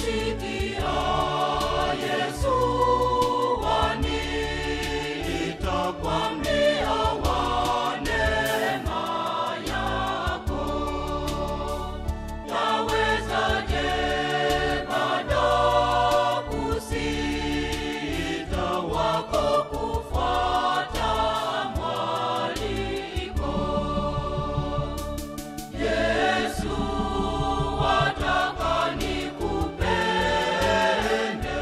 Sikia Yesu waniita kwa mlio wa neema yako. Yawezaje bado kusita wako kufuata mwaliko? Yesu wataka nikupende,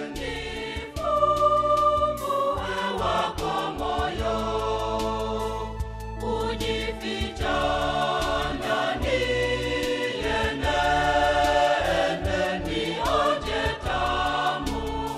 nifungue wako moyo, kujificha ndani yenende, nionje tamu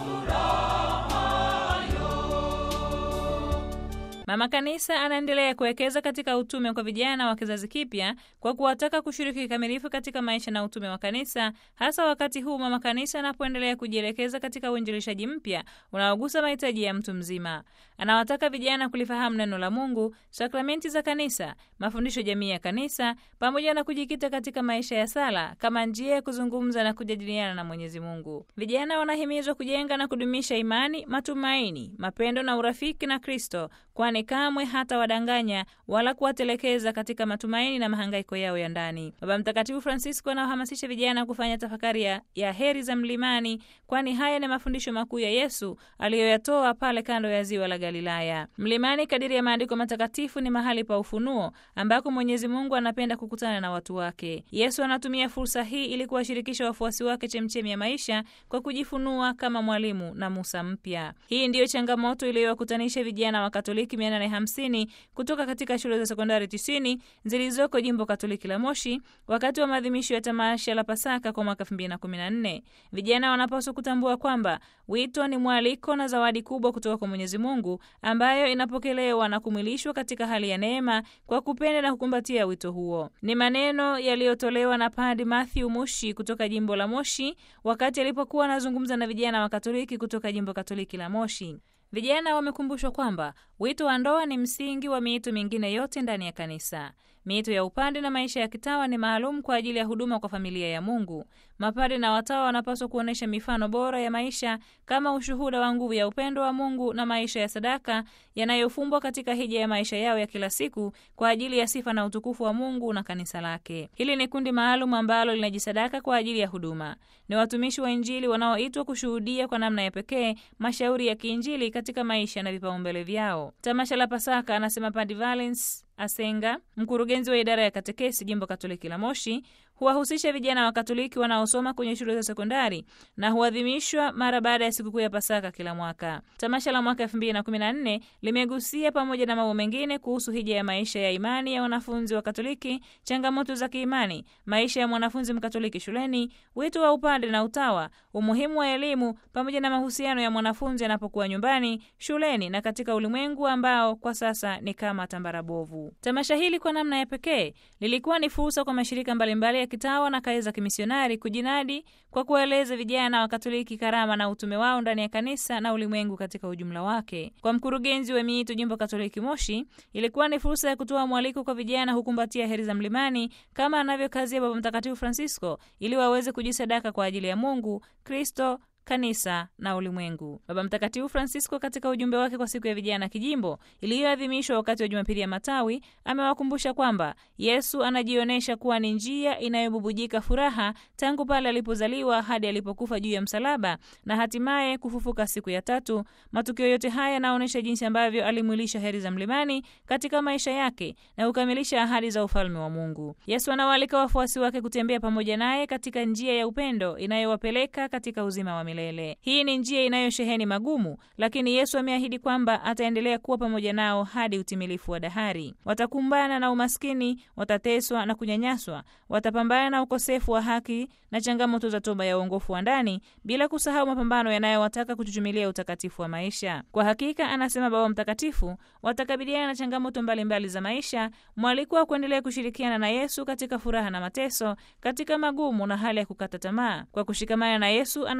rahayo. Mama Kanisa anaendelea kuwekeza katika utume kwa vijana wa kizazi kipya kwa kuwataka kushiriki kikamilifu katika maisha na utume wa kanisa, hasa wakati huu Mama Kanisa anapoendelea kujielekeza katika uinjilishaji mpya unaogusa mahitaji ya mtu mzima. Anawataka vijana kulifahamu neno la Mungu, sakramenti za kanisa, mafundisho jamii ya kanisa, pamoja na kujikita katika maisha ya sala kama njia ya kuzungumza na kujadiliana na Mwenyezi Mungu. Vijana wanahimizwa kujenga na kudumisha imani, matumaini, mapendo na urafiki na Kristo, kwani kamwe hata wadanganya wala kuwatelekeza katika matumaini na mahangaiko yao ya ndani. Baba Mtakatifu Francisco anawahamasisha vijana kufanya tafakari ya, ya heri za mlimani, kwani haya ni mafundisho makuu ya Yesu aliyoyatoa pale kando ya ziwa la Galilaya. Mlimani, kadiri ya maandiko matakatifu, ni mahali pa ufunuo ambako Mwenyezi Mungu anapenda kukutana na watu wake. Yesu anatumia fursa hii ili kuwashirikisha wafuasi wake chemchemi ya maisha kwa kujifunua kama mwalimu na Musa mpya. Hii ndiyo changamoto iliyowakutanisha vijana wa Katoliki 850 kutoka katika shule za sekondari 90 zilizoko jimbo Katoliki la Moshi wakati wa maadhimisho ya tamasha la Pasaka kwa mwaka 2014. Vijana wanapaswa kutambua kwamba wito ni mwaliko na zawadi kubwa kutoka kwa Mwenyezi Mungu ambayo inapokelewa na kumwilishwa katika hali ya neema kwa kupenda na kukumbatia wito huo. Ni maneno yaliyotolewa na Padre Matthew Mushi kutoka jimbo la Moshi wakati alipokuwa anazungumza na vijana wa Katoliki kutoka jimbo Katoliki la Moshi. Vijana wamekumbushwa kwamba wito wa ndoa ni msingi wa miito mingine yote ndani ya kanisa. Miito ya upande na maisha ya kitawa ni maalum kwa ajili ya huduma kwa familia ya Mungu. Mapade na watawa wanapaswa kuonyesha mifano bora ya maisha kama ushuhuda wa nguvu ya upendo wa Mungu na maisha ya sadaka yanayofumbwa katika hija ya maisha yao ya kila siku kwa ajili ya sifa na utukufu wa Mungu na kanisa lake. Hili ni kundi maalum ambalo linajisadaka kwa ajili ya huduma. Ni watumishi wa Injili wanaoitwa kushuhudia kwa namna ya pekee mashauri ya kiinjili katika maisha na vipaumbele vyao. Tamasha la Pasaka, anasema Padre Valens Asenga, mkurugenzi wa idara ya katekesi jimbo Katoliki la Moshi, huwahusisha vijana wa Katoliki wanaosoma kwenye shule za sekondari na huadhimishwa mara baada ya sikukuu ya Pasaka kila mwaka. Tamasha la mwaka 2014 limegusia pamoja na mambo mengine kuhusu hija ya maisha ya imani ya wanafunzi wa Katoliki, changamoto za kiimani, maisha ya mwanafunzi Mkatoliki shuleni, wito wa upande na utawa, umuhimu wa elimu, pamoja na mahusiano ya mwanafunzi anapokuwa nyumbani, shuleni na katika ulimwengu ambao kwa sasa ni kama tambara bovu. Tamasha hili kwa namna ya pekee lilikuwa ni fursa kwa mashirika mbalimbali ya kitawa na kazi za kimisionari kujinadi kwa kuwaeleza vijana wa Katoliki karama na utume wao ndani ya kanisa na ulimwengu katika ujumla wake. Kwa mkurugenzi wa miito jimbo Katoliki Moshi, ilikuwa ni fursa ya kutoa mwaliko kwa vijana hukumbatia heri za mlimani kama anavyokazia Baba Mtakatifu Francisco ili waweze kujisadaka kwa ajili ya Mungu, Kristo kanisa na ulimwengu. Baba Mtakatifu Francisco katika ujumbe wake kwa siku ya vijana kijimbo iliyoadhimishwa wakati wa Jumapili ya Matawi amewakumbusha kwamba Yesu anajionyesha kuwa ni njia inayobubujika furaha tangu pale alipozaliwa hadi alipokufa juu ya msalaba na hatimaye kufufuka siku ya tatu. Matukio yote haya yanaonyesha jinsi ambavyo alimwilisha heri za mlimani katika maisha yake na kukamilisha ahadi za ufalme wa Mungu. Yesu anawaalika wafuasi wake kutembea pamoja naye katika njia ya upendo inayowapeleka katika uzima wa milele. Hii ni njia inayosheheni magumu, lakini Yesu ameahidi kwamba ataendelea kuwa pamoja nao hadi utimilifu wa dahari. Watakumbana na umaskini, watateswa na kunyanyaswa, watapambana na ukosefu wa haki na changamoto za toba ya uongofu wa ndani, bila kusahau mapambano yanayowataka kuchuchumilia utakatifu wa maisha. Kwa hakika, anasema Baba Mtakatifu, watakabiliana na changamoto mbalimbali mbali za maisha, mwaliko wa kuendelea kushirikiana na Yesu katika furaha na mateso, katika magumu na hali ya kukata tamaa. Kwa kushikamana na Yesu, anasema Baba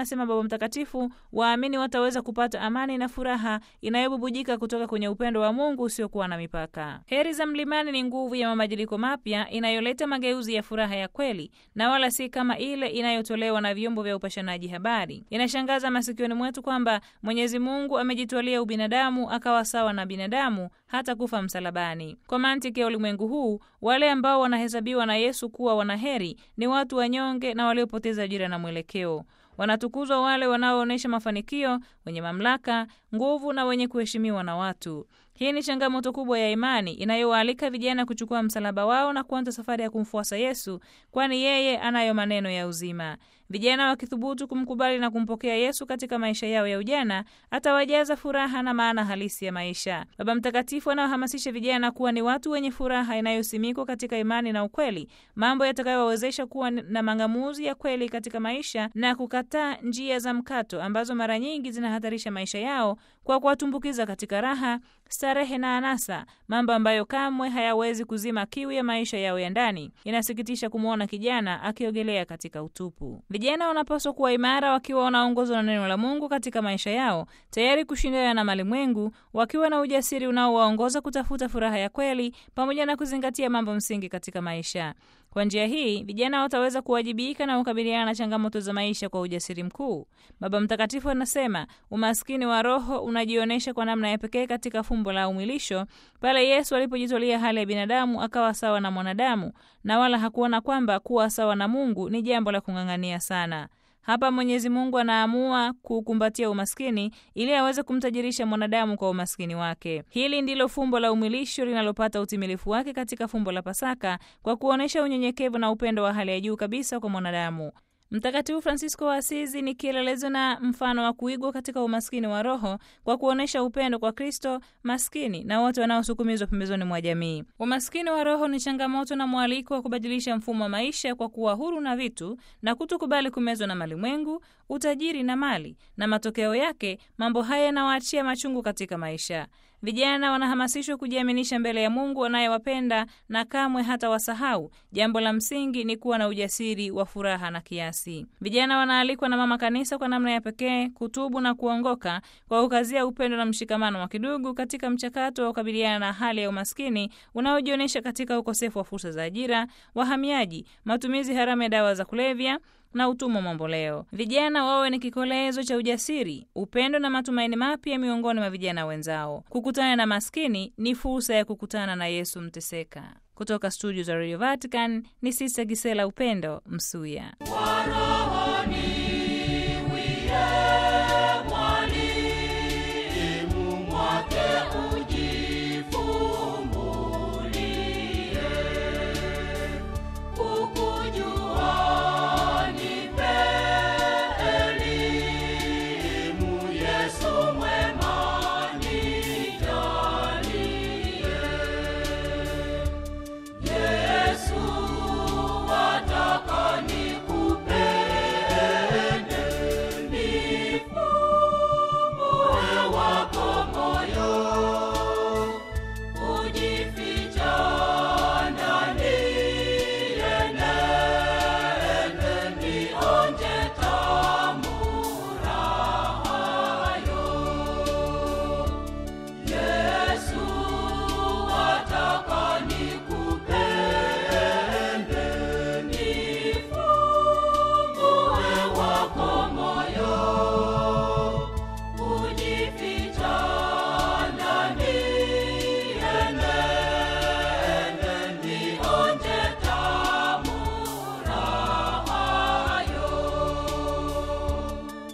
Baba Mtakatifu, waamini wataweza kupata amani na furaha inayobubujika kutoka kwenye upendo wa Mungu usiokuwa na mipaka. Heri za Mlimani ni nguvu ya mabadiliko mapya inayoleta mageuzi ya furaha ya kweli na wala si kama ile inayotolewa na vyombo vya upashanaji habari. Inashangaza masikioni mwetu kwamba Mwenyezi Mungu amejitwalia ubinadamu akawa sawa na binadamu hata kufa msalabani. Kwa mantiki ya ulimwengu huu, wale ambao wanahesabiwa na Yesu kuwa wanaheri ni watu wanyonge na waliopoteza ajira na mwelekeo. Wanatukuzwa wale wanaoonyesha mafanikio, wenye mamlaka, nguvu na wenye kuheshimiwa na watu. Hii ni changamoto kubwa ya imani inayowaalika vijana kuchukua msalaba wao na kuanza safari ya kumfuasa Yesu, kwani yeye anayo maneno ya uzima. Vijana wakithubutu kumkubali na kumpokea Yesu katika maisha yao ya ujana, atawajaza furaha na maana halisi ya maisha. Baba Mtakatifu anawahamasisha vijana kuwa ni watu wenye furaha inayosimikwa katika imani na ukweli, mambo yatakayowawezesha kuwa na mang'amuzi ya kweli katika maisha na kukataa njia za mkato ambazo mara nyingi zinahatarisha maisha yao kwa kuwatumbukiza katika raha, starehe na anasa, mambo ambayo kamwe hayawezi kuzima kiu ya maisha yao ya ndani. Inasikitisha kumwona kijana akiogelea katika utupu. Vijana wanapaswa kuwa imara, wakiwa wanaongozwa na neno la Mungu katika maisha yao, tayari kushindana na malimwengu, wakiwa na ujasiri unaowaongoza kutafuta furaha ya kweli, pamoja na kuzingatia mambo msingi katika maisha. Kwa njia hii vijana wataweza kuwajibika na kukabiliana na changamoto za maisha kwa ujasiri mkuu. Baba Mtakatifu anasema umaskini wa roho unajionyesha kwa namna ya pekee katika fumbo la umwilisho, pale Yesu alipojitwalia hali ya binadamu akawa sawa na mwanadamu, na wala hakuona kwamba kuwa sawa na Mungu ni jambo la kung'ang'ania sana. Hapa Mwenyezi Mungu anaamua kukumbatia umaskini ili aweze kumtajirisha mwanadamu kwa umaskini wake. Hili ndilo fumbo la umwilisho linalopata utimilifu wake katika fumbo la Pasaka kwa kuonyesha unyenyekevu na upendo wa hali ya juu kabisa kwa mwanadamu. Mtakatifu Fransisko wa Asizi ni kielelezo na mfano wa kuigwa katika umaskini wa roho kwa kuonyesha upendo kwa Kristo, maskini na wote wanaosukumizwa pembezoni mwa jamii. Umaskini wa roho ni changamoto na mwaliko wa kubadilisha mfumo wa maisha kwa kuwa huru na vitu na kutokubali kumezwa na malimwengu, utajiri na mali, na matokeo yake mambo haya yanawaachia machungu katika maisha. Vijana wanahamasishwa kujiaminisha mbele ya Mungu anayewapenda na kamwe hata wasahau. Jambo la msingi ni kuwa na ujasiri wa furaha na kiasi. Vijana wanaalikwa na Mama Kanisa kwa namna ya pekee kutubu na kuongoka kwa kukazia upendo na mshikamano wa kidugu katika mchakato wa kukabiliana na hali ya umaskini unaojionyesha katika ukosefu wa fursa za ajira, wahamiaji, matumizi haramu ya dawa za kulevya na utumwa mamboleo. Vijana wawe ni kikolezo cha ujasiri, upendo na matumaini mapya miongoni mwa vijana wenzao. Kukutana na maskini ni fursa ya kukutana na Yesu mteseka. Kutoka studio za Radio Vatican ni Sista Gisela Upendo Msuya. Bwana